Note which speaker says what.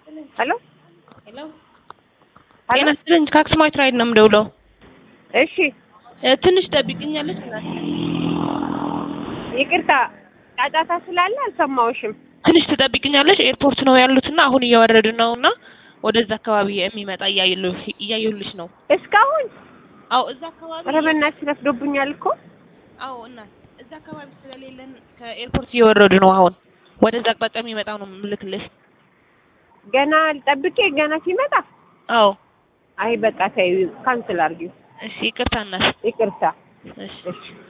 Speaker 1: ሄሎ
Speaker 2: ሄሎ
Speaker 1: ሄሎ
Speaker 2: ጤና ይስጥልኝ ከአክሱማይት ራይድ ነው የምደውለው።
Speaker 1: እሺ
Speaker 2: እ ትንሽ ጠብቅኛለች እናት
Speaker 1: ይቅርታ ጫጫታ ስላለ አልሰማሁሽም።
Speaker 2: ትንሽ ትጠብቅኛለች። ኤርፖርት ነው ያሉትና አሁን እየወረዱ ነው እና ወደዛ አካባቢ የሚመጣ እያየሉ- እያየሁልሽ ነው።
Speaker 1: እስካሁን
Speaker 2: አዎ እዛ አካባቢ
Speaker 1: ኧረ በእናትሽ ረፍዶብኛል እኮ
Speaker 2: አዎ እናት እዛ አካባቢ ስለሌለን ከኤርፖርት እየወረዱ ነው። አሁን ወደዛ አቅጣጫ የሚመጣው ነው ምልክልሽ።
Speaker 1: ገና ልጠብቄ ገና ሲመጣ
Speaker 2: አዎ
Speaker 1: አይ በቃ ተይው ካንስል አድርጊው።
Speaker 2: እሺ ይቅርታ እናት
Speaker 1: ይቅርታ
Speaker 2: እሺ
Speaker 1: እሺ